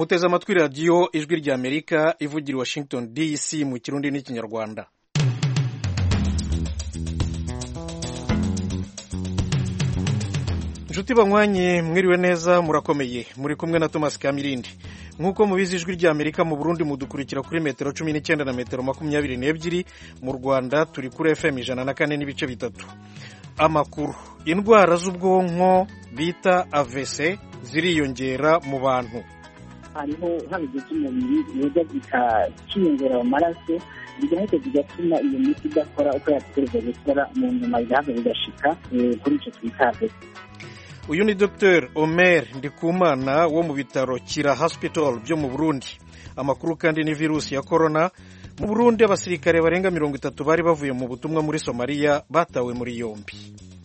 muteze amatwi radiyo ijwi rya amerika ivugira i washington dc mu kirundi n'ikinyarwanda inshuti banywanyi mwiriwe neza murakomeye muri kumwe na thomas kamirindi nk'uko mubizi ijwi rya amerika mu burundi mudukurikira kuri metero cumi n'icyenda na metero makumyabiri n'ebyiri mu rwanda turi kuri fm ijana na kane n'ibice bitatu amakuru indwara z'ubwonko bita avc ziriyongera mu bantu hariho habigize umubiri biza bikakiyongera mu maraso bigahita bigatuma iyo miti idakora uko yategereza gukora mu nyuma bigahava bigashika kuri icyo twita avc uyu ni dr omer ndikumana wo mu bitaro kira hospital byo mu burundi amakuru kandi ni virusi ya korona mu burundi abasirikare barenga mirongo itatu bari bavuye mu butumwa muri somaliya batawe muri yombi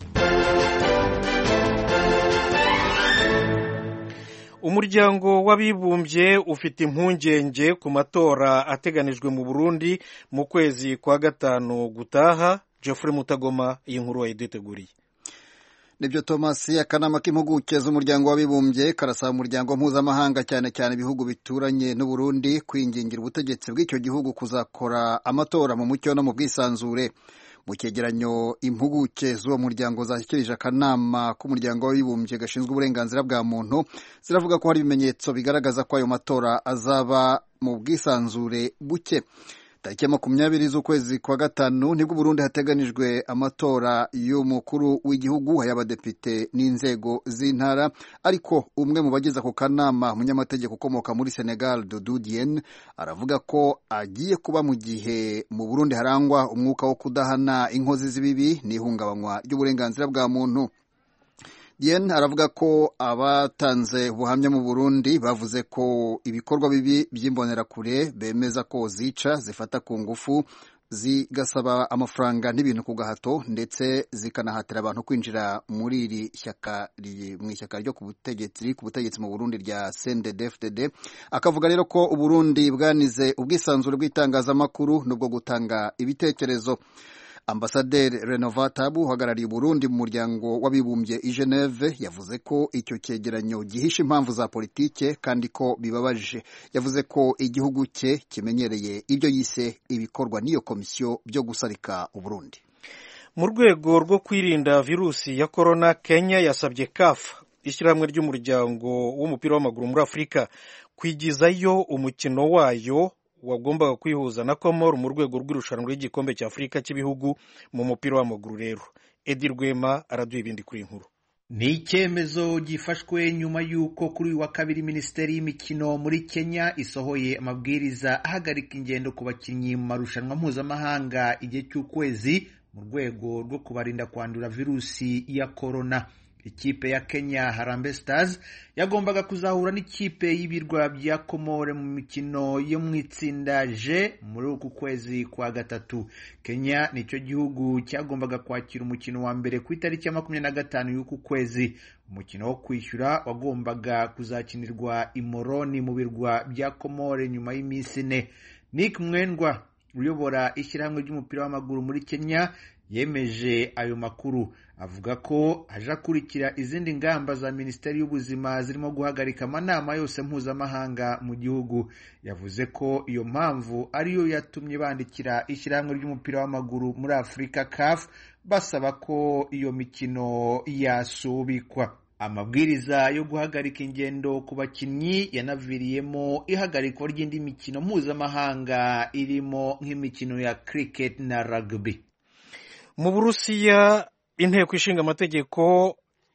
umuryango w'abibumbye ufite impungenge ku matora ateganijwe mu burundi mu kwezi kwa gatanu gutaha geoffrey mutagoma iyi nkuru wayiduteguriye nibyo thomas akanama k'impuguke z'umuryango w'abibumbye karasaba umuryango mpuzamahanga cyane cyane ibihugu bituranye n'uburundi kwingingira ubutegetsi bw'icyo gihugu kuzakora amatora mu mucyo no mu bwisanzure mu cyegeranyo impuguke z'uwo muryango zashyikirije akanama k'umuryango w'abibumbye gashinzwe uburenganzira bwa muntu ziravuga ko hari ibimenyetso bigaragaza ko ayo matora azaba mu bwisanzure buke tariki ya makumyabiri z'ukwezi kwa gatanu nibwo Burundi hateganijwe amatora y'umukuru w'igihugu ay'abadepite n'inzego z'intara ariko umwe mu bagize ako kanama umunyamategeko ukomoka muri Senegal Doudou Diène aravuga ko agiye kuba mu gihe mu Burundi harangwa umwuka wo kudahana inkozi z'ibibi n'ihungabanywa ry'uburenganzira bwa muntu Diane aravuga ko abatanze ubuhamya mu Burundi bavuze ko ibikorwa bibi by'imbonerakure bemeza ko zica zifata ku ngufu zigasaba amafaranga n'ibintu ku gahato ndetse zikanahatira abantu kwinjira muri iri shyaka mu ishyaka ryo ku butegetsi ku butegetsi mu Burundi rya CNDD-FDD akavuga rero ko Uburundi bwanize ubwisanzure bw'itangazamakuru n'ubwo gutanga ibitekerezo ambasaderi renovatabu uhagarariye uburundi mu muryango w'abibumbye i geneve yavuze ko icyo cyegeranyo gihisha impamvu za politike kandi ko bibabaje yavuze ko igihugu cye kimenyereye ibyo yise ibikorwa n'iyo komisiyo byo gusarika uburundi mu rwego rwo kwirinda virusi ya korona kenya yasabye kafu ishyirahamwe ry'umuryango w'umupira w'amaguru muri afurika kwigizayo umukino wayo wagombaga kwihuza na komoro mu rwego rw'irushanwa ry'igikombe cya afurika cy'ibihugu mu mupira w'amaguru rero edi rwema araduha ibindi kuri nkuru ni icyemezo gifashwe nyuma y'uko kuri uyu wa kabiri minisiteri y'imikino muri kenya isohoye amabwiriza ahagarika ingendo ku bakinnyi mu marushanwa mpuzamahanga igihe cy'ukwezi mu rwego rwo kubarinda kwandura virusi ya korona ikipe ya Kenya Harambee Stars yagombaga kuzahura n'ikipe y'ibirwa bya Komore mu mikino yo mu itsinda J muri uku kwezi kwa gatatu. Kenya nicyo gihugu cyagombaga kwakira umukino wa mbere ku itariki ya makumyabiri na gatanu y'uku kwezi. Umukino wo kwishyura wagombaga kuzakinirwa i Moroni mu birwa bya Komore nyuma y'iminsi ine. Nick Mwendwa uyobora ishyirahamwe ry'umupira w'amaguru muri Kenya yemeje ayo makuru avuga ko aje akurikira izindi ngamba za minisiteri y'ubuzima zirimo guhagarika amanama yose mpuzamahanga mu gihugu yavuze ko iyo mpamvu ariyo yatumye bandikira ishyirahamwe ry'umupira w'amaguru muri afurika CAF basaba ko iyo mikino yasubikwa amabwiriza yo guhagarika ingendo ku bakinnyi yanaviriyemo ihagarikwa ry'indi mikino mpuzamahanga irimo nk'imikino ya cricket na rugby mu burusiya inteko ishinga amategeko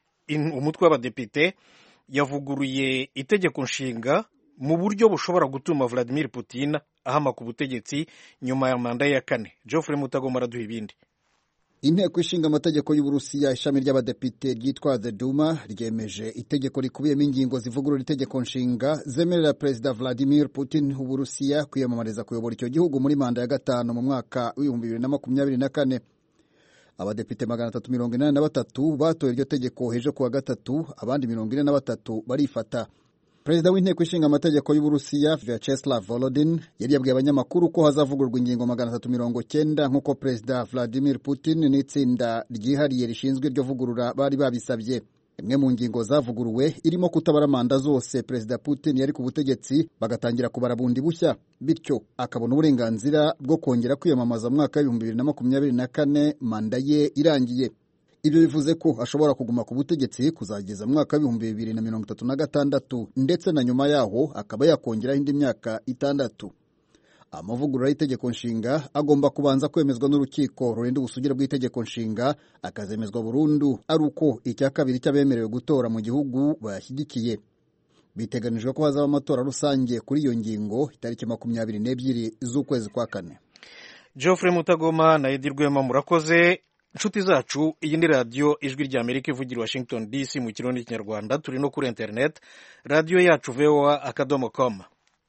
umutwe w'abadepite yavuguruye itegeko nshinga mu buryo bushobora gutuma Vladimir Putin ahama ku butegetsi nyuma ya manda ya kane Geoffrey Mutagoma araduha ibindi inteko ishinga amategeko y'uburusiya ishami ry'abadepite ryitwa the duma ryemeje itegeko rikubiyemo ingingo zivugurura itegeko nshinga zemerera perezida Vladimir Putin w'uburusiya kwiyamamariza kuyobora icyo gihugu muri manda ya gatanu mu mwaka w'ibihumbi bibiri na makumyabiri na kane abadepite magana atatu mirongo inani na batatu batoye iryo tegeko hejo kuwa gatatu abandi mirongo ine na batatu barifata perezida w'inteko ishinga amategeko y'uburusiya vyacheslav volodin yari yabwiye abanyamakuru ko hazavugurwa ingingo magana atatu mirongo cyenda nk'uko perezida vladimir putin n'itsinda ryihariye rishinzwe iryo vugurura bari babisabye imwe mu ngingo zavuguruwe irimo kutabara manda zose perezida putin yari ku butegetsi bagatangira kubara bundi bushya bityo akabona uburenganzira bwo kongera kwiyamamaza mu mwaka w'ibihumbi bibiri na makumyabiri na kane manda ye irangiye ibyo bivuze ko ashobora kuguma ku butegetsi kuzageza mu mwaka w'ibihumbi bibiri na mirongo itatu na gatandatu ndetse na nyuma yaho akaba yakongeraho indi myaka itandatu amavugurura y'itegeko nshinga agomba kubanza kwemezwa n'urukiko rurinda ubusugire bw'itegeko nshinga akazemezwa burundu ari uko icya kabiri cy'abemerewe gutora mu gihugu bayashyigikiye biteganijwe ko hazaba amatora rusange kuri iyo ngingo itariki makumyabiri n'ebyiri z'ukwezi kwa kane geoffrey mutagoma na edi rwema murakoze inshuti zacu iyi ni radiyo ijwi rya amerika ivugira washington dc mu kirundi n'ikinyarwanda turi no kuri interineti radiyo yacu voa akadomo komu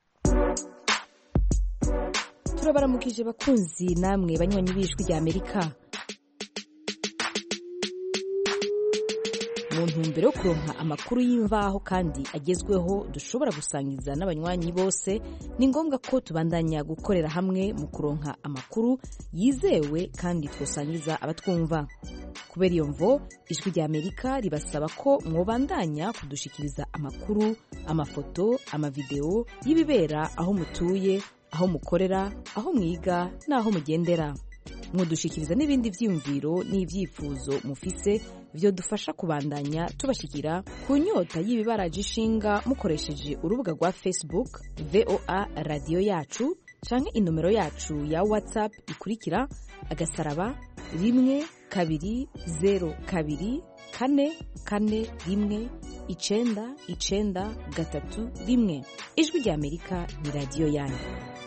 turabaramukije bakunzi namwe banywanyi b'ijwi rya amerika mu ntumbero yo kuronka amakuru y'imvaho kandi agezweho dushobora gusangiza n'abanywanyi bose ni ngombwa ko tubandanya gukorera hamwe mu kuronka amakuru yizewe kandi twosangiza abatwumva kubera iyo mvo ijwi rya amerika ribasaba ko mwobandanya kudushikiriza amakuru amafoto amavideo y'ibibera aho mutuye aho mukorera aho mwiga n'aho mugendera mudushikiriza n'ibindi byiyumviro n'ibyifuzo mufise byo dufasha kubandanya tubashikira ku nyota y'ibibaraje ishinga mukoresheje urubuga rwa facebook voa radiyo yacu canke inomero yacu ya whatsapp ikurikira agasaraba rimwe kabiri zero kabiri kane kane rimwe icenda icenda gatatu rimwe ijwi rya amerika ni radiyo yanyu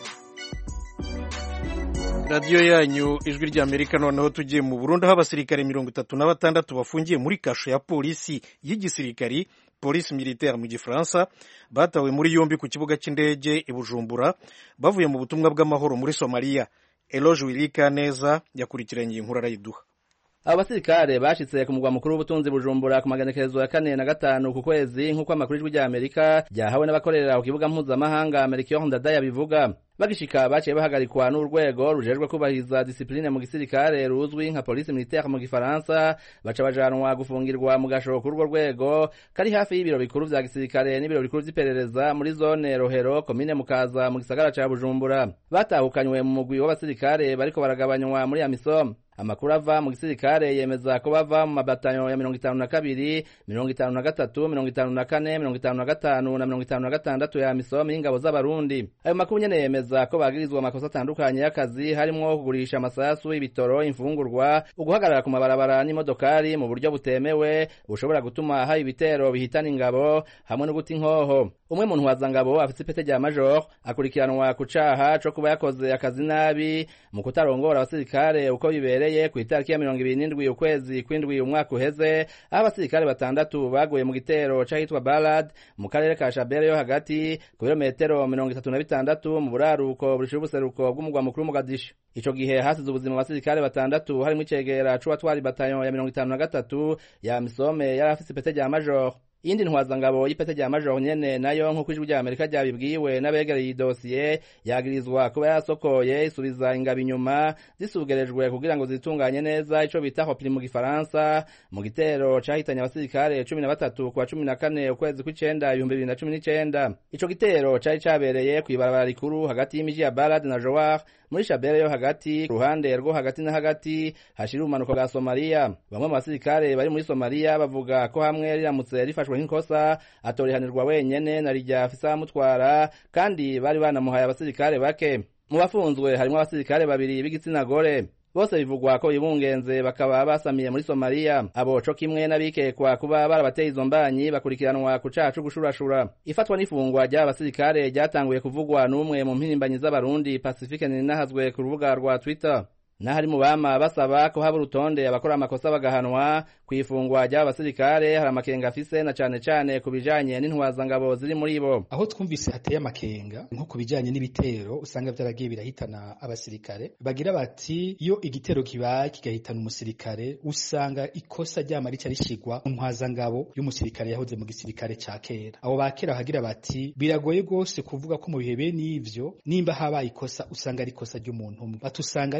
radiyo yanyu ijwi rya amerika noneho tugiye mu burundi aho abasirikare mirongo itatu na batandatu bafungiye muri kasho ya polisi y'igisirikari polisi militaire mu gifaransa batawe muri yombi ku kibuga cy'indege i bujumbura bavuye mu butumwa bw'amahoro muri somaliya eloge wirika neza yakurikiranye iyi nkuru arayiduha abo basirikare bashitse ku mugwa mukuru w'ubutunzi bujumbura ku magenekerezo ya kane na gatanu ku kwezi nk'uko amakuru y'ijwi rya amerika ryahawe n'abakorera ku kibuga mpuzamahanga amerika ndadaya bivuga bagishika baciye bahagarikwa n'urwego rujejwe kubahiriza disipline mu gisirikare ruzwi nka polisi militaire mu gifaransa baca bajanwa gufungirwa mu gasho k'urwo rwego kari hafi y'ibiro bikuru vya gisirikare n'ibiro bikuru vy'iperereza muri zone rohero komine mukaza mu gisagara ca bujumbura batahukanywe mu mugwi w'abasirikare bariko baragabanywa muri amisom amakuru ava mu gisirikare yemeza ko bava mu mabatanyo ya mirongo itanu na kabiri mirongo itanu na gatatu mirongo itanu na kane mirongo itanu na gatanu na mirongo itanu na gatandatu ya misomi y'ingabo z'abarundi ayo makuru nyene yemeza ko bagirizwa amakosa atandukanye y'akazi harimwo kugurisha amasasu ibitoro imfungurwa uguhagarara ku mabarabara n'imodokari mu buryo butemewe bushobora gutuma haba ibitero bihitana ingabo hamwe no guta inkoho umwe mu ntwazangabo afise ipete rya major akurikiranwa ku caha co kuba yakoze akazi nabi mu kutarongora abasirikare uko bibereye ku itariki ya mirongo ibiri n'indwi ukwezi kw'indwi umwaka uheze aho abasirikare batandatu baguye mu gitero c'ahitwa balad mu karere ka shabere yo hagati ku birometero mirongo itatu na bitandatu mu buraruko burishira ubuseruko bw'umugwa mukuru Mogadishu ico gihe hasize ubuzima abasirikare batandatu harimwo icegera c'uwatwara batayo ya mirongo itanu na gatatu ya misome yari afise ipete rya major iyindi ntwazangabo y'ipete rya major nyene nayo nk'uko ijwi rya amerika ryabibwiwe n'abegereye iyi dosiye yagirizwa kuba yasokoye isubiza ingabo inyuma zisugerejwe kugira ngo zitunganye neza ico bita hopiri mu gifaransa mu gitero cahitanye abasirikare cumi na batatu kuwa cumi na kane ukwezi kw'icenda ibihumbi bibiri na cumi n'icenda ico gitero cari cabereye kw'ibarabara rikuru hagati y'imiji ya barad na jowar muri shabere yo hagati ruhande rwo hagati na hagati hashira ubumanuko bwa somaliya bamwe mu basirikare bari muri somaliya bavuga ko hamwe riramutse rifashwe nk'ikosa atorihanirwa wenyene na rijya afisa amutwara kandi bari banamuhaye abasirikare bake mu bafunzwe harimo abasirikare babiri b'igitsina gore bose bivugwa ko ibungenze bakaba basamiye muri somaliya abo co kimwe n'abikekwa kuba barabateye izo mbanyi bakurikiranwa ku caha co gushurashura ifatwa n'ifungwa ry'aba basirikare ryatanguye kuvugwa n'umwe mu mpirimbanyi z'abarundi pacifique ninahazwe ku rubuga rwa twitter n'ahari mu bama basaba ko haba urutonde abakora amakosa bagahanwa ku ifungwa ry'aba basirikare hari amakenga afise na cane cane ku bijanye n'intwazangabo ziri muri bo aho twumvise hateye amakenga nko ku bijanye n'ibitero usanga vyaragiye birahitana abasirikare bagira bati iyo igitero kibaye kigahitana umusirikare usanga ikosa ryama rica rishigwa mu ntwazangabo y'umusirikare yahoze mu gisirikare ca kera abo bakera bagira bati biragoye rwose kuvuga ko mu bihe bene ivyo nimba habaye ikosa usanga ari ikosa ry'umuntu umwe batusanga ari ikosa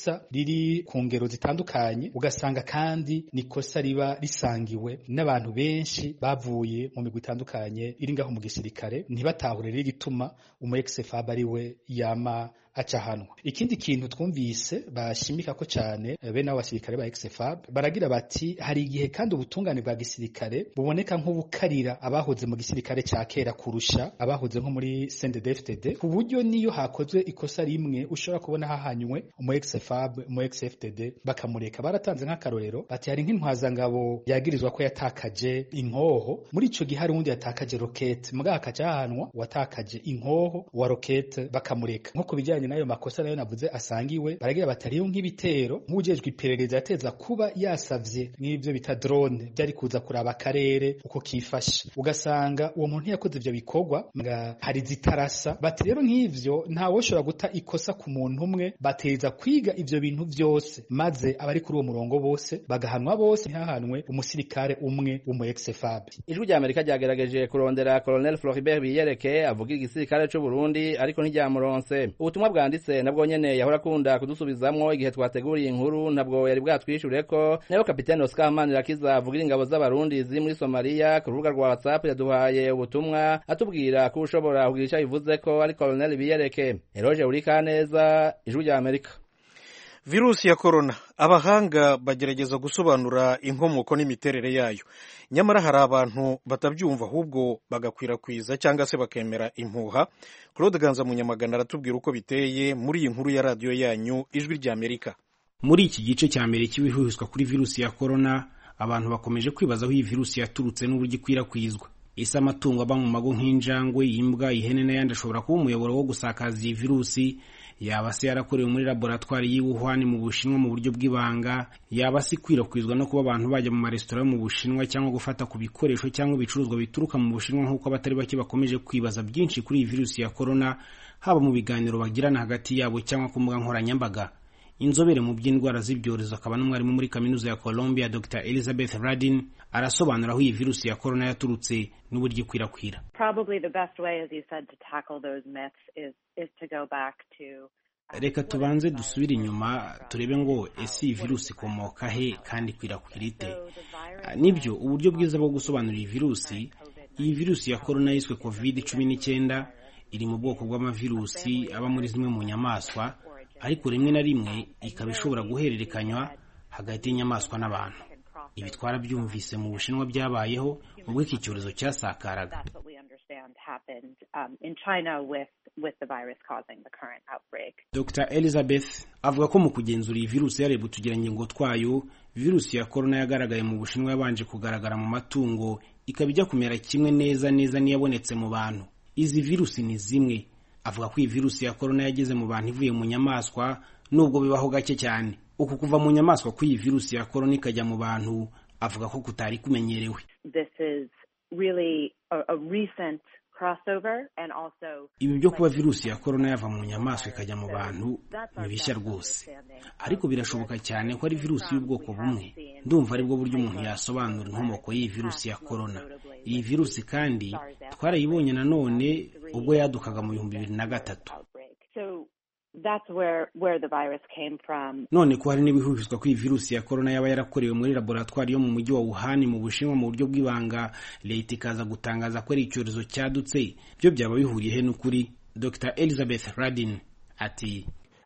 ikosa riri ku ngero zitandukanye ugasanga kandi ni ikosa riba risangiwe n'abantu benshi bavuye mu migwi itandukanye iri ngaho mu gisirikare ntibatahure rero igituma umu ex-FAB ari we yama acahanwa ikindi kintu twumvise bashimika ko cyane bene abo basirikare ba ex-FAB baragira bati hari igihe kandi ubutungane bwa gisirikare buboneka nk'ubukarira abahoze mu gisirikare cya kera kurusha abahoze nko muri CNDD-FDD ku buryo niyo hakozwe ikosa rimwe ushobora kubona hahanywe umu ex-FAB umu ex-FDD bakamureka baratanze nk'akarorero bati hari nk'intwazangabo yagirizwa ko yatakaje inkoho muri ico gihe hari uwundi yatakaje rokete mugabo hakaja hahanwa uwatakaje inkoho wa rokete bakamureka nko ku bijyanye n'ayo makosa nayo navuze asangiwe baragira batariyo nk'ibitero nk'ujejwe iperereza yateza kuba yasavye n'ivyo bita drone byari kuza kuraba akarere uko kifashe ugasanga uwo muntu yakoze ivyo bikorwa nga hari zitarasa bati rero nk'ivyo ntawoshobora guta ikosa ku muntu umwe bateza kwiga ivyo bintu vyose maze abari kuri uwo murongo bose bagahanwa bose ntihahanwe umusirikare umwe w'umu ex-FAB ijwi rya amerika ryagerageje kurondera colonel floribert biyereke avugira igisirikare c'u burundi ariko ntiryamuronse ubutumwa bwanditse nabwo nyene yahora akunda kudusubizamwo igihe twateguriye inkuru ntabwo yari bwatwishure ko nayo kapitene oscar manirakiza avugira ingabo z'abarundi ziri muri somaliya ku rubuga rwa whatsapp yaduhaye ubutumwa atubwira ko ushobora kugira ico bivuze ko ari colonel biyereke eroge urikaneza ijwi rya amerika virusi ya korona abahanga bagerageza gusobanura inkomoko n'imiterere yayo nyamara hari abantu batabyumva ahubwo bagakwirakwiza cyangwa se bakemera impuha claude ganza munyamagana aratubwira uko biteye muri iyi nkuru ya radiyo yanyu ijwi rya amerika muri iki gice cya mbere cy'ibihuhizwa kuri virusi ya korona abantu bakomeje kwibaza aho iyi virusi yaturutse n'uburyo ikwirakwizwa ese amatungo aba mu mago nk'injangwe imbwa ihene n'ayandi ashobora kuba umuyoboro wo gusakaza iyi virusi yaba se yarakorewe muri laboratwari y'i Wuhan mu Bushinwa mu buryo bw'ibanga yaba se ikwirakwizwa no kuba abantu bajya mu maresitora yo mu Bushinwa cyangwa gufata ku bikoresho cyangwa ibicuruzwa bituruka mu Bushinwa nk'uko abatari bake bakomeje kwibaza byinshi kuri iyi virusi ya korona haba mu biganiro bagirana hagati yabo cyangwa ku mbuga nkoranyambaga inzobere mu by'indwara z'ibyorezo akaba n'umwarimu muri kaminuza ya Columbia Dr Elizabeth Radin arasobanura aho iyi virusi ya korona yaturutse n'uburyo ikwirakwira reka tubanze dusubire inyuma turebe ngo ese iyi virusi ikomoka he kandi ikwirakwira ite nibyo uburyo bwiza bwo gusobanura iyi virusi iyi virusi ya korona yiswe covid cumi n'icyenda iri mu bwoko bw'amavirusi aba muri zimwe mu nyamaswa ariko rimwe na rimwe ikaba ishobora guhererekanywa hagati y'inyamaswa n'abantu ibi twarabyumvise mu bushinwa byabayeho ubwo iki cyorezo cyasakaraga dr elizabeth avuga ko mu kugenzura iyi virusi yareba utugirangingo twayo virusi ya korona yagaragaye mu bushinwa yabanje kugaragara mu matungo ikaba ijya kumera kimwe neza neza n'iyabonetse mu bantu izi virusi ni zimwe avuga ko iyi virusi ya korona yageze mu bantu ivuye mu nyamaswa nubwo bibaho gake cyane uku kuva mu nyamaswa kw'iyi virusi ya korona ikajya mu bantu avuga ko kutari kumenyerewe ibi byo kuba virusi ya korona yava mu nyamaswa ikajya mu bantu ni bishya rwose ariko birashoboka cyane ko ari virusi y'ubwoko bumwe ndumva aribwo buryo umuntu yasobanura inkomoko y'iyi virusi ya korona iyi virusi kandi twarayibonye nanone ubwo yadukaga mu bihumbi bibiri na gatatu none ko hari n'ibihuhizwa ko iyi virusi ya korona yaba yarakorewe muri laboratwari yo mu mujyi wa Wuhan mu Bushinwa mu buryo bw'ibanga leta ikaza gutangaza ko ari icyorezo cyadutse byo byaba bihuriye he n'ukuri Dr Elizabeth Radin ati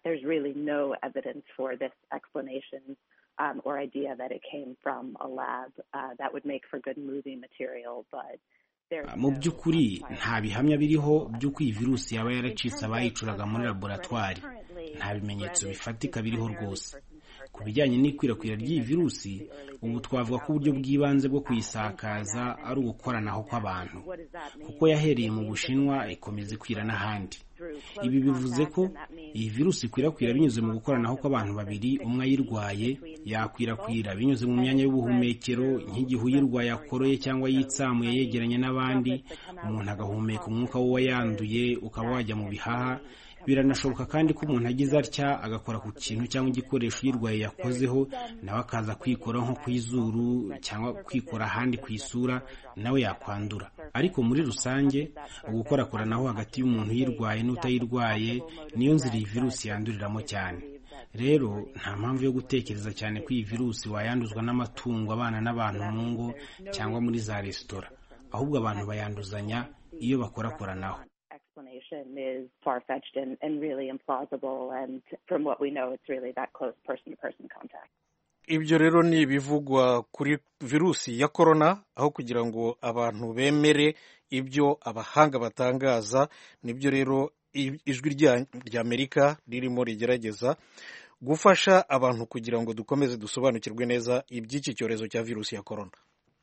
Um, or idea that it came from a lab uh, that would make for good movie material, but mu by'ukuri nta bihamya biriho by'uko iyi virusi yaba yaracitse abayicuraga muri laboratwari nta bimenyetso bifatika biriho rwose ku bijyanye n'ikwirakwira ry'iyi virusi ubu twavuga ko uburyo bw'ibanze bwo kuyisakaza ari ugukoranaho kw'abantu kuko yahereye mu bushinwa ikomeza ikwira n'ahandi ibi bivuze ko iyi virusi ikwirakwira binyuze mu gukoranaho kw'abantu babiri umwe ayirwaye yakwirakwira binyuze mu myanya y'ubuhumekero nk'igihe uyirwaye akoroye cyangwa yitsamuye yegeranye n'abandi umuntu agahumeka umwuka we yanduye ukaba wajya mu bihaha biranashoboka kandi ko umuntu agize atya agakora ku kintu cyangwa igikoresho uyirwaye yakozeho nawe akaza kwikora nko ku izuru cyangwa kwikora ahandi ku isura nawe yakwandura ariko muri rusange ugukorakoranaho hagati y'umuntu uyirwaye n'utayirwaye niyo nzira iyi virusi yanduriramo cyane rero nta mpamvu yo gutekereza cyane ko iyi virusi wayanduzwa n'amatungo abana n'abantu mu ngo cyangwa muri za resitora ahubwo abantu bayanduzanya iyo bakorakoranaho explanation is far-fetched and, and really implausible. And from what we know, it's really that close person-to-person contact. ibyo rero ni ibivugwa kuri virusi ya korona aho kugira ngo abantu bemere ibyo abahanga batangaza nibyo rero ijwi ry'amerika ririmo rigerageza gufasha abantu kugira ngo dukomeze dusobanukirwe neza iby'iki cyorezo cya virusi ya korona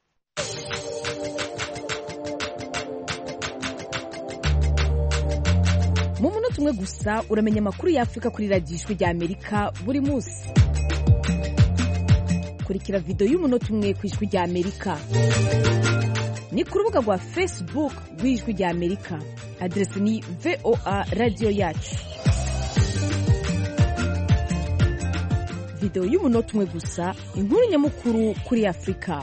mu munota umwe gusa uramenya amakuru y'afurika kuri radiyo ijwi ry'amerika buri munsi kurikira videwo y'umunota umwe ku ijwi ry'amerika ni ku rubuga rwa facebook rw'ijwi ry'amerika aderesi ni voa radiyo yacu videwo y'umunota umwe gusa inkuru nyamukuru kuri afurika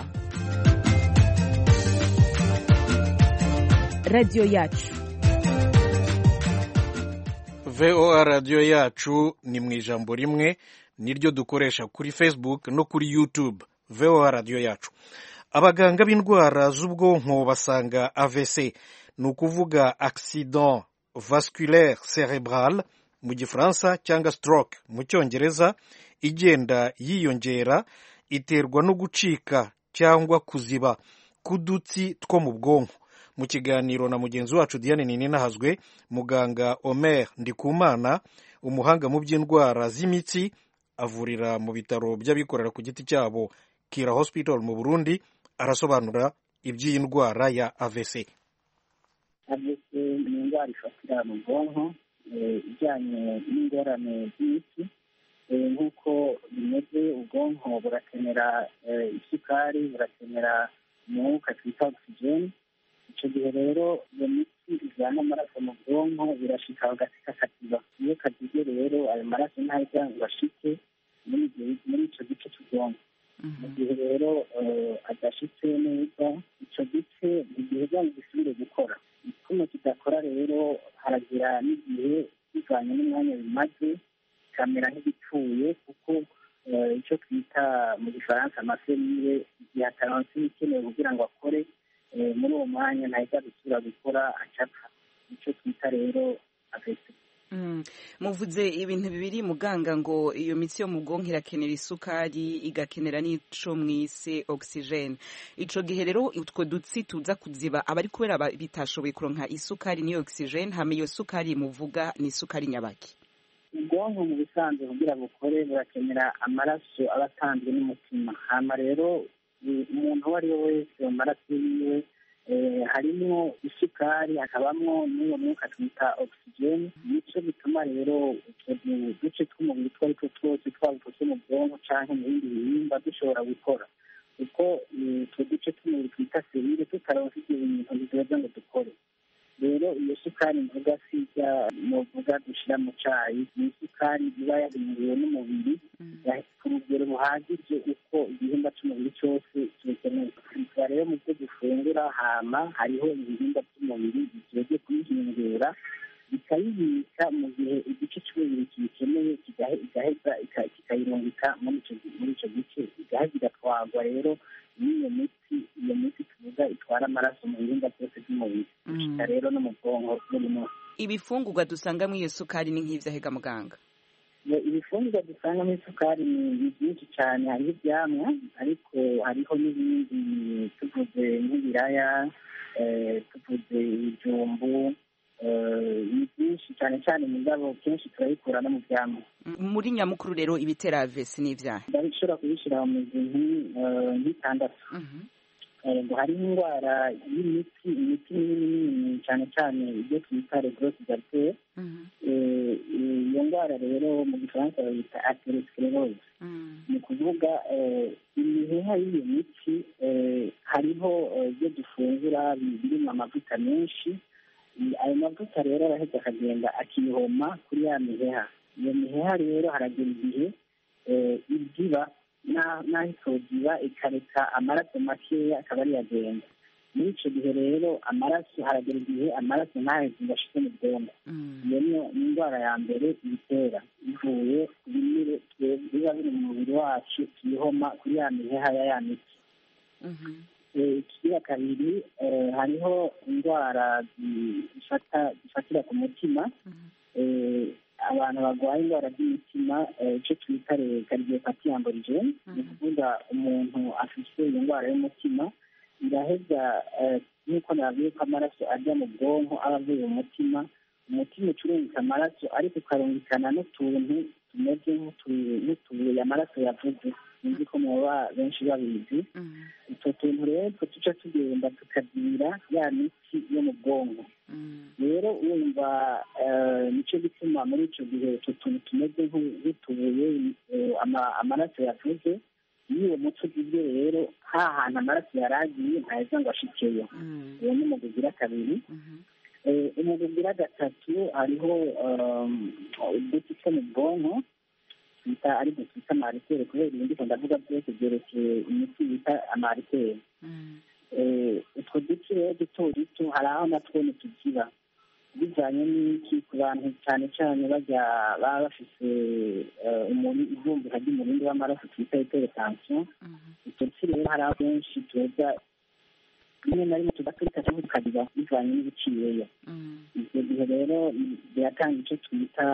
radiyo yacu voa radiyo yacu ni mu ijambo rimwe niryo dukoresha kuri facebook no kuri youtube voa radiyo yacu abaganga b'indwara z'ubwonko basanga avc ni ukuvuga accident vasculaire cerebral mu gifaransa cyangwa stroke mu cyongereza igenda yiyongera iterwa no gucika cyangwa kuziba k'udutsi two mu bwonko mu kiganiro na mugenzi wacu diane ninahazwe muganga omer ndikumana umuhanga mu by'indwara z'imitsi avurira mu bitaro by'abikorera ku giti cyabo kira hospital mu burundi arasobanura iby'iyi ndwara ya avc avc ni indwara ifatira mu bwonko ijyanye n'ingorane z'imitsi nk'uko bimeze ubwonko burakenera isukari burakenera umwuka twita ogisijeni icyo gihe rero iyo mitsi ijyana amaraso mu bwonko birashika hagati kakaziba iyo kazize rero ayo maraso ntajya ngo ashike muri icyo gice cy'ubwonko mu gihe rero adashitse neza icyo gice ntigiheza ngo gisubire gukora kuno kidakora rero haragira n'igihe bivanye n'umwanya bimaze kamera nk'igipfuye kuko icyo twita mu gifaransa amaserire igihe ataronse ibikenewe kugira ngo akore muri uwo mwanya ntahita gusubira gukora acapfa icyo twita rero afesi muvuze ibintu bibiri muganga ngo iyo mitsi yo mu bwonko irakenera isukari igakenera n'ico mwise oxygene ico gihe rero utwo dutsi tuza kuziba abari kubera bitashoboye kuronka isukari n'iyo oxygene hama iyo sukari muvuga ni isukari nyabaki ubwonko mu bisanzwe kugira bukore burakenera amaraso aba atanzwe n'umutima hama rero umuntu uwo ari we wese mu maraso yiwe harimo isukari hakabamo n'uwo mwuka twita ogisijeni nicyo bituma rero utwo duce tw'umubiri utwo ari two twose twaba utwo mu bwonko cyangwa mu bindi bihimba dushobora gukora kuko utwo duce tw'umubiri twita serire tutaronse ibyo bintu biduheza ngo dukore rero iyo sukari mvuga sijya muvuga dushyira mu cyayi ni isukari iba yahinduriwe n'umubiri ku rugero buhagije uko igihimba cy'umubiri cyose kibikeneye tuba rero mu byo dufungura hama hariho ibihimba by'umubiri bigiye kuyihindura bikayibika mu gihe igice cy'umubiri kiyikeneye igaheza kikayirungika muri icyo gice igaheza igatwarwa rero n'iyo miti iyo miti tuvuga itwara amaraso mu bihimba byose by'umubiri gushika rero no mu bwonko buri munsi ibifungurwa dusangamo iyo sukari ni nk'ivyahega muganga ibifungurwa dusangamo isukari ni byinshi cyane hariho ibyamwa ariko hariho n'ibindi tuvuze nk'ibiraya tuvuze ibijumbu ni byinshi cyane cyane mu ndabo kenshi turabikura no mu byamwa muri nyamukuru rero ibitera avesi n'ivyaha ndabishobora kubishyira mu bintu nk'itandatu ngo hariho indwara y'imiti imiti minini minini cyane cyane ibyo twita regrosse gartere iyo ndwara rero mu gifaransa bayita atherosclerose ni ukuvuga imiheha y'iyo miti hariho ibyo dufungura birimo amavuta menshi ayo mavuta rero araheza akagenda akihoma kuri ya miheha iyo miheha rero haragera igihe ibyiba n'aho itogiba ikareka amaraso makeya akaba ariyo agenda muri icyo gihe rero amaraso haragera igihe amaraso ntaheze ngo ashike mu bwonko iyo niyo ni indwara ya mbere ibitera bivuye ku binure biba biri mu mubiri wacu tuyihoma kuri ya miheha ya ya miti ikigira kabiri hariho indwara zifatira ku mutima abantu barwaye indwara z'imitima icyo twita kardiopati amborigene ni ukuvuga umuntu afite iyo ndwara y'umutima iraheza nk'uko nababwiye ko amaraso ajya mu bwonko aba avuye mu mutima umutima ucurungika amaraso ariko ukarungikana n'utuntu tumeze nk'utubuye amaraso yavuze sinzi ko muba benshi babizi utwo tuntu rero two tuca tugenda tukagira ya mitsi yo mu bwonko rero wumva nicyo gituma muri icyo gihe utwo tuntu tumeze nk'utubuye amaraso yavuze iyo uwo mutsi ugize rero ha hantu amaraso yari agiye ntaheza ngo ashikeyo uwo ni umugwi ugira kabiri umugwi ugira gatatu hariho uduti two mu bwonko twita ari byo twita amaritere kubera ibindi ko ndavuga byose byerekeye imiti bita amaritere utwo duti rero duto duto hari aho natwo ntitugira bijyanye n'iki ku bantu cyane cyane bajya baba bafite ivumbika ry'umurindi w'amaraso twita iteretansiyo utwo duti rero hari aho benshi tuza rimwe na rimwe tugaturika cyangwa tukagira bivanye n'ibiciyeyo icyo gihe rero biratanga icyo twita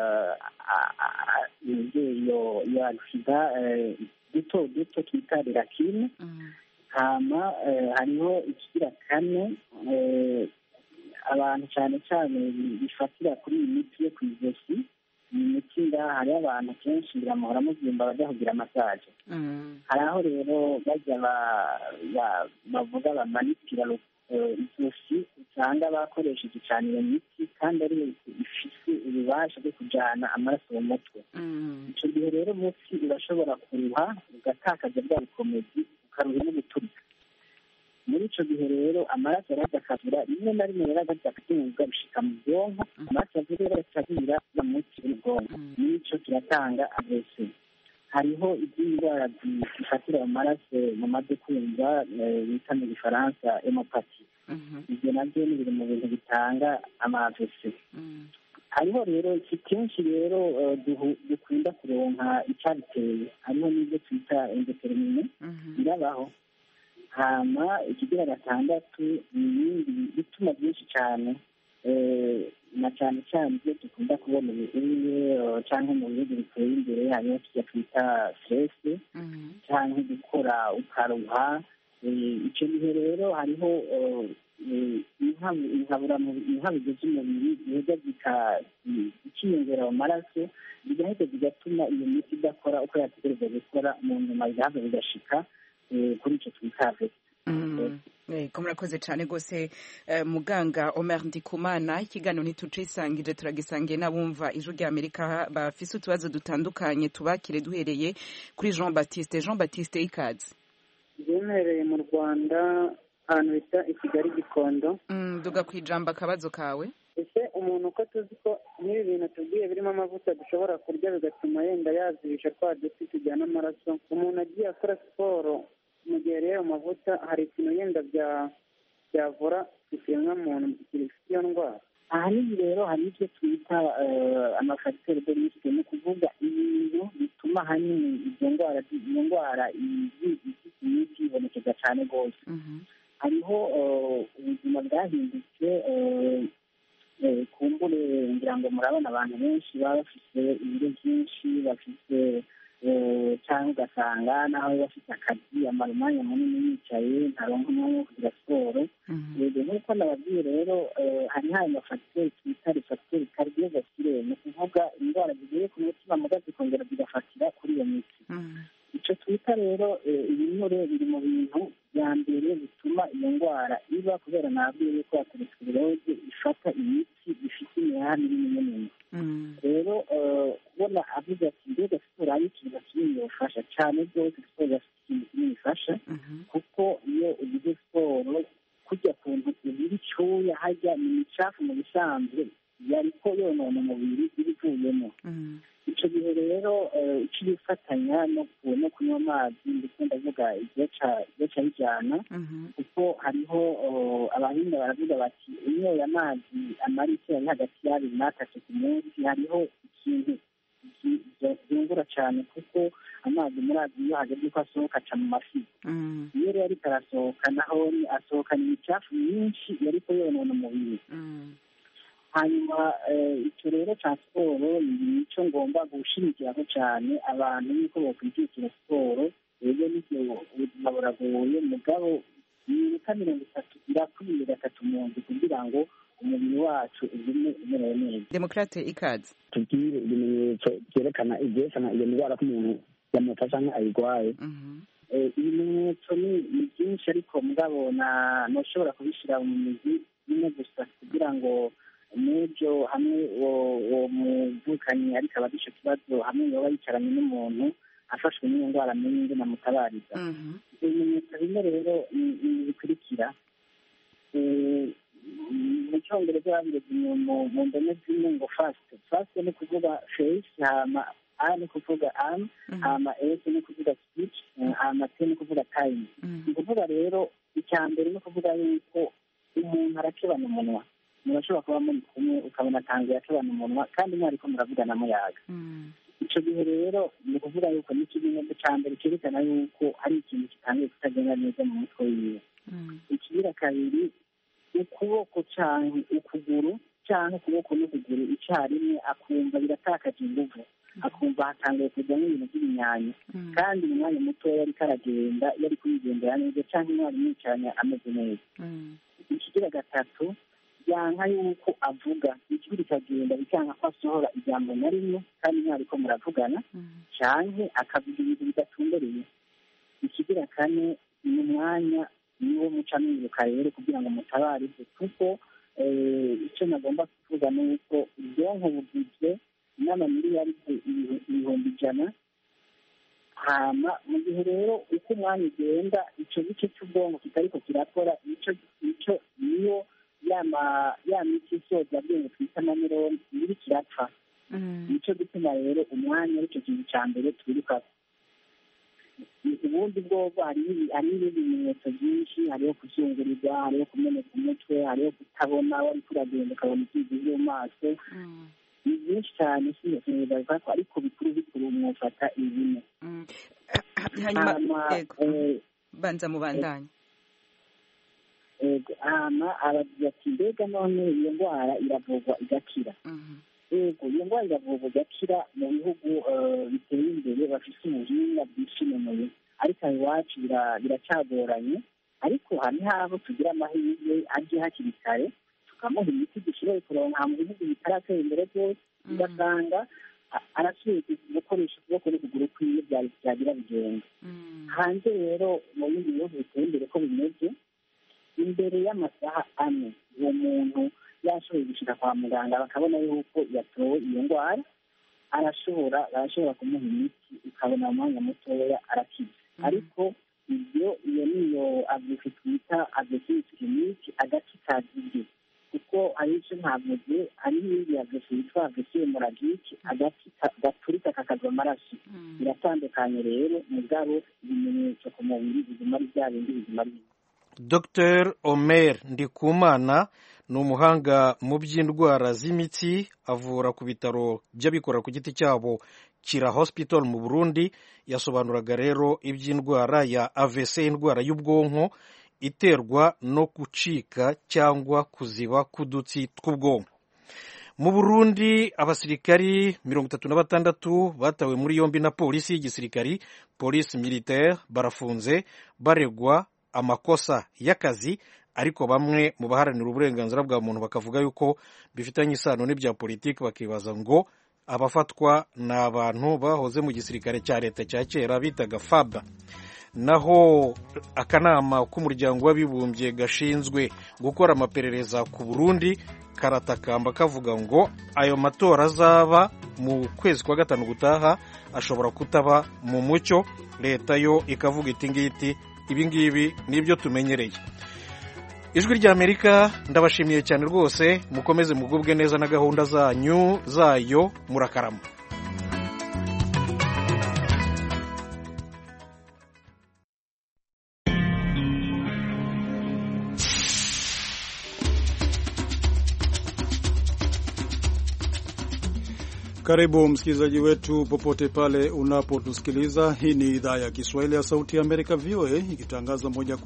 iyo iyo agisida duto duto twita rirakine hama hariho ikigira kane abantu cyane cyane bifatira kuri iyi miti yo ku ijosi iyi miti ngaha hariho abantu kenshi biramuhora mubyumva bajya kugira masaje hari aho rero bajya bavuga bamanitira ijosi usanga bakoresheje cyane iyo miti kandi ari ifite ububasha bwo kujyana amaraso mu mutwe icyo gihe rero umutsi urashobora kuruha ugatakaza bwa bukomezi ukaruha no guturika muri icyo gihe rero amaraso arajya akabura rimwe na rimwe rero agajya akaduga bishika mu bwonko amaraso avuye rero akabura mu mutsi w'ubwonko n'icyo kiratanga agese hariho izindi ndwara zifatira mu maraso mu madukunza bita mu gifaransa emopati ibyo nabyo ni biri mu bintu bitanga amavese hariho rero si kenshi rero dukunda kuronka icyabiteye hariho n'ibyo twita endotermine birabaho hama ikigira gatandatu ni ibindi bituma byinshi cyane na cyane cyane ibyo dukunda kubona ubuye cyangwa mu bihugu biteye imbere hariho tujya twita stress cyangwa gukora ukaruha icyo gihe rero hariho inkabuzo z'umubiri ziheza zikiyongera mu maraso zigahita zigatuma iyo miti idakora uko yategereza gukora mu nyuma bigahava bigashika kuri icyo twita ko murakoze cyane rwose muganga Omer Ndikumana ikiganiro ntitucisangije turagisangiye n'abumva ijwi rya Amerika bafise utubazo dutandukanye tubakire duhereye kuri Jean Baptiste Jean Baptiste ikaze byemereye mu Rwanda ahantu bita i Kigali Gikondo duga ku ijambo akabazo kawe ese umuntu uko tuzi ko nk'ibi bintu tubwiye birimo amavuta dushobora kurya bigatuma yenda yazibisha twa duti tujyana amaraso umuntu agiye akora siporo mu gihe rero amavuta hari ikintu yenda byavura ikiremwamuntu gifite iyo ndwara ahanini rero hari ibyo twita amafagiteri de risike ni ukuvuga ibintu bituma ahanini izo ndwara iyo ndwara imiti ibonekeza cyane rwose hariho ubuzima bwahindutse kumbure ngira ngo murabona abantu benshi baba bafite ibiro byinshi bafite cyangwa ugasanga nawe bafite akazi amara umwanya munini yicaye ntaronka umwanya wo kugira siporo yego nk'uko nababwiye rero hari hari amafagiteri twita refagiteri kardiovasculaire ni ukuvuga indwara zigiye ku mutima muga zikongera zigafatira kuri iyo miti icyo twita rero ibinure biri mu bintu bya mbere bituma iyo ndwara iba kubera nabwiye yuko ateresikiroze ifata imiti ifite imihaha minini minini rero kubona avuga ati mbega siporo ari ikintu kinini yafasha cyane rwose siporo yafite ikintu kinini ifasha kuko iyo ugize siporo kujya ku ntoki ziri icyuya hajya ni imicafu mu bisanzwe yariko yonona umubiri ibivuyemo icyo gihe rero ikibifatanya no kunywa amazi ndetse ndavuga igihe cya bijyana kuko hariho abahinga baravuga bati unyoye amazi amara icyo ari hagati y'abiri n'atatu ku munsi hariho ikintu byungura cyane kuko amazi muri azi iyo hageze ko asohoka aca mu mafi iyo rero ariko arasohoka naho asohokana imicafu myinshi yariko yonona umubiri hanyuma icyo rero cya siporo ni icyo ngomba gushimikiraho cyane abantu yuko bakwijukira siporo rero n'ibyo ubuzima buragoye mugabo iminota mirongo itatu irakwiye gatatu mu nzu kugira ngo umubiri wacu ugume umerewe neza demokrate ikaze tubwire ibimenyetso byerekana ibyerekana iyo ndwara ko umuntu yamufasha cyangwa ayirwaye ibimenyetso ni byinshi ariko mugabo ntushobora kubishyira mu mizi imwe gusa kugira ngo n'ibyo hamwe uwo muvukanyi ariko aba icyo kibazo hamwe yaba yicaranye n'umuntu afashwe n'iyo ndwara amenye namutabariza ibimenyetso bimwe rero bikurikira mu cyongereza babireze mu ndome zimwe ngo fasite fasite ni kuvuga feyisi hama a ni kuvuga amu hama esi ni kuvuga sipici hama te ni kuvuga tayimu ni ukuvuga rero icya mbere ni ukuvuga yuko umuntu arakebana umunwa murashobora kuba muri kumwe ukabona atangiye akebana umunwa kandi mwariko muravugana muyaga icyo gihe rero ni ukuvuga yuko ni ikimenyetso cya mbere cyerekana yuko hari ikintu kitangiye kutagenda neza mu mutwe wiwe ikigira kabiri ukuboko cyangwa ukuguru cyangwa ukuboko n'ukuguru icyarimwe akumva biratakaje inguvu akumva hatangiye kujyamo ibintu by'ibinyanyo kandi mu mwanya mutoya ariko aragenda yari kuyigendera neza cyangwa umwarimu yicaranye ameze neza ikigira gatatu byanka yuko avuga ijwi rikagenda bikanga ko asohora ijambo na rimwe kandi mwariko muravugana canke akavuga ibintu bidatumbereye ikigira kane ni umwanya niwo muca mwibuka rero kugira ngo mutabarize kuko icyo nagomba kuvuga ni uko ubwonko bugizwe n'amamiliyaride ibihumbi ijana hama mu gihe rero uko umwanya ugenda icyo gice cy'ubwonko kitariko kirakora icyo icyo niyo ya miti isoza bwenge twita amanironi iri kirapfa nicyo gituma rero umwanya aricyo kintu cya mbere twiruka ubundi bwoba hariho ibindi bimenyetso byinshi hariho kuzungurirwa hariho kumeneka umutwe hariho kutabona wari kuragenda ukabona ibyizi byo mu maso ni byinshi cyane sinzibaza ko ariko bikuru bikuru mwufata ibine hanyuma banza mubandanye hama aragira ati mbega none iyo ndwara iravurwa igakira yego iyo ndwara iravurwa igakira mu bihugu biteye imbere bafite ubuhinga bwishimenuye ariko aho iwacu biracagoranye ariko hari n'abo tugira amahirwe aje hakiri kare tukamuha imiti dushoboye kuronka mu bihugu bitaratera imbere byose ugasanga arasubiye gukoresha ukuboko n'ukuguru kwiwe byagira bigenda hanze rero mu bindi bihugu biteye imbere ko bimeze imbere y'amasaha ane uwo muntu yashoboye gushyira kwa muganga bakabona yuko yatowe iyo ndwara arashobora barashobora kumuha imiti ukabona mu mwanya mutoya arakiza ariko ibyo iyo niyo avuzi twita agresiviti kiriniki agace kazibye kuko hari icyo ntavuze hari n'ibindi agresiviti yitwa agresive moragike agace gaturika kakagwa amaraso biratandukanye rero mugabo ibimenyetso ku mubiri biguma ari bya bindi biguma ari dr omer ndikumana ni umuhanga mu by'indwara z'imitsi avura ku bitaro by'abikorera ku giti cyabo kira hospital mu burundi yasobanuraga rero iby'indwara ya avc indwara y'ubwonko iterwa no gucika cyangwa kuziba k'udutsi tw'ubwonko mu burundi abasirikari mirongo itatu na batandatu batawe muri yombi na polisi y'igisirikari polisi militaire barafunze baregwa amakosa y'akazi ariko bamwe mu baharanira uburenganzira bwa muntu bakavuga yuko bifitanye isano n'ibya politiki bakibaza ngo abafatwa ni abantu bahoze mu gisirikare cya leta cya kera bitaga faba naho akanama k'umuryango w'abibumbye gashinzwe gukora amaperereza ku burundi karatakamba kavuga ngo ayo matora azaba mu kwezi kwa gatanu gutaha ashobora kutaba mu mucyo leta yo ikavuga iti ngiti ibi ngibi ni ibyo tumenyereye ijwi ry'amerika ndabashimiye cyane rwose mukomeze mugubwe neza na gahunda zanyu zayo murakarama Karibu msikilizaji wetu popote pale unapotusikiliza. Hii ni idhaa ya Kiswahili ya Sauti ya Amerika, VOA, ikitangaza moja kwa